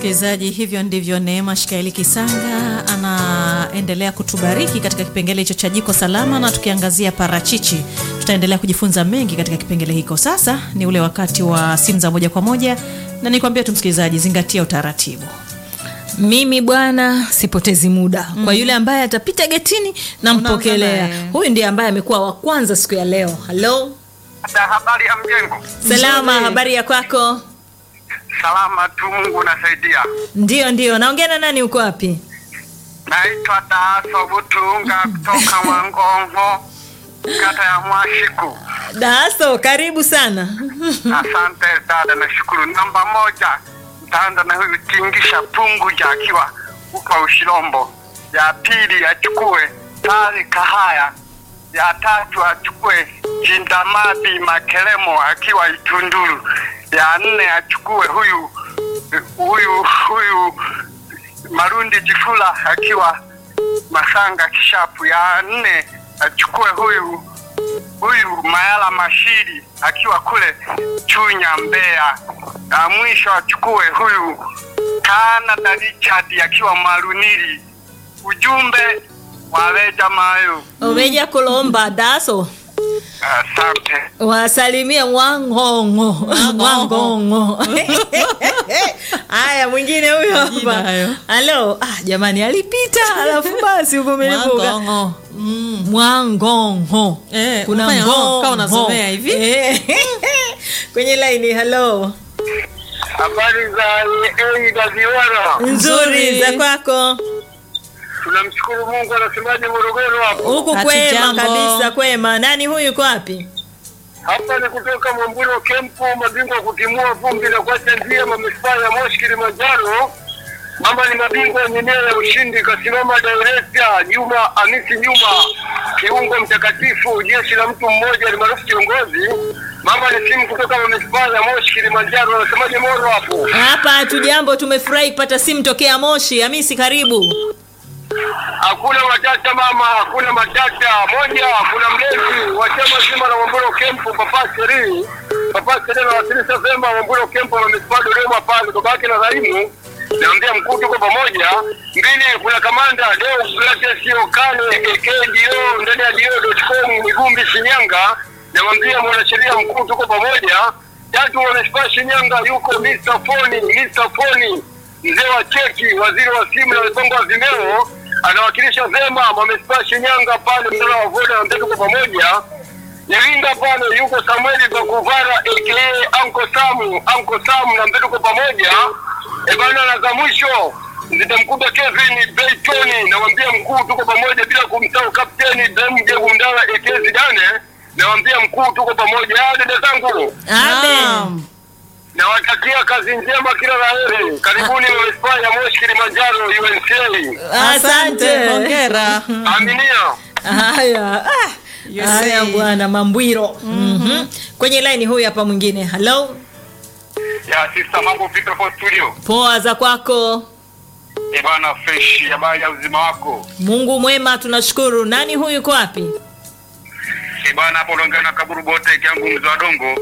Msikilizaji, hivyo ndivyo Neema Shikaeli Kisanga anaendelea kutubariki katika kipengele hicho cha jiko salama, na tukiangazia parachichi. Tutaendelea kujifunza mengi katika kipengele hiko. Sasa ni ule wakati wa simu za moja kwa moja, na nikwambia tu msikilizaji, zingatia utaratibu. Mimi bwana sipotezi muda mm. Kwa yule ambaye atapita getini nampokelea. Unaanza naye. Huyu ndiye ambaye amekuwa wa kwanza siku ya leo. Halo, Da, habari ya mjengo? salama, Nzuri. habari ya kwako? Salama tu, Mungu unasaidia. Ndio, ndio. Naongea na nani? Uko wapi? Naitwa Daso Butunga kutoka Mwangongo, kata ya Mwashiku. Daso, karibu sana. Asante dada, nashukuru. Namba moja, ntaanza na huyu Tingisha Punguja akiwa huko Ushirombo. Ya pili achukue Tari Kahaya. Ya tatu achukue Jindamadi Makelemo akiwa Itunduru. Ya nne achukue huyu huyu huyu Marundi Jifula akiwa Masanga Kishapu. Ya nne achukue huyu huyu Mayala Mashiri akiwa kule Chunya Mbeya. Na mwisho achukue huyu Canada Richard akiwa Maruniri. Ujumbe waleja mayo. Oveja kulomba Daso Asante. wasalimia Mwangongo, Mwangongo. Haya, mwingine huyo Majina hapa. hayo. Halo, ah, jamani, alipita alafu basi uvumilivu uka- Mwangongo. Mm. Mwangongo. Eh, Kuna unafanya ngo ngo, kama unasomea ngo. hivi. Eh. Kwenye laini, halo. Habari za ei za Ziwara. Nzuri za kwako. Tunamshukuru Mungu anasemaje Morogoro hapo. Huku Hatu kwema jambo. kabisa, kwema. Nani huyu yuko wapi? Hapa ni kutoka Mwamburo Kempu, mabingwa wa kutimua vumbi na kuacha njia manispaa ya Moshi Kilimanjaro. Mama ni mabingwa wenye nia ya ushindi, kasimama director Juma Hamisi Juma, kiungo mtakatifu, jeshi la mtu mmoja alimaarufu kiongozi. Mama ni simu kutoka manispaa ya Moshi Kilimanjaro, anasemaje Moro hapo? Hapa hatu jambo, tumefurahi kupata simu tokea Moshi. Hamisi, karibu. Hakuna matata mama, hakuna matata. Moja, kuna mlezi wa chama zima la Mwamburo Kempu, Papa Sheri. Papa Sheri anawakilisha vyema Mwamburo Kempu na manispaa Dodoma pale, babake na Raimu. Naambia mkuu tuko pamoja. Mbili, kuna kamanda Deo Gratesi Okane AKDO ndani ya dio.com Migumbi Shinyanga. Namwambia mwanasheria mkuu tuko pamoja. Tatu, manispaa Shinyanga yuko Mr. Foni, Mr. Foni mzee wa cheki, waziri wa simu na mipango ya vimeo, anawakilisha vyema manispaa Shinyanga pale mnara wa Voda na mtatu kwa pamoja. Iringa pale yuko Samueli Bakuvara aka Anko Samu, Anko Samu na mtatu kwa pamoja. E bana, na za mwisho zitamkuta Kevin Baytoni, nawambia mkuu tuko pamoja, bila kumsahau kapteni Ibrahim Jegundala aka Zidane, nawambia mkuu tuko pamoja. Ah, dada zangu Amen. Naam. nawatakia kazi njema, kila la heri. Karibuni manispaa ya Moshi Kilimanjaro UNCA. Asante. Hongera. Aminia. Haya. Ah. Yes, Haya eh. bwana Mambwiro. Mhm. Kwenye laini huyu hapa mwingine. Halo. Ya sista, mambo vipi hapo studio? Poa za kwako. Eh bana, fresh. Habari ya uzima wako? Mungu mwema, tunashukuru. Nani huyu yuko wapi? Eh bana, hapo unaongea na kaburu bote kiangu mzee wa dongo.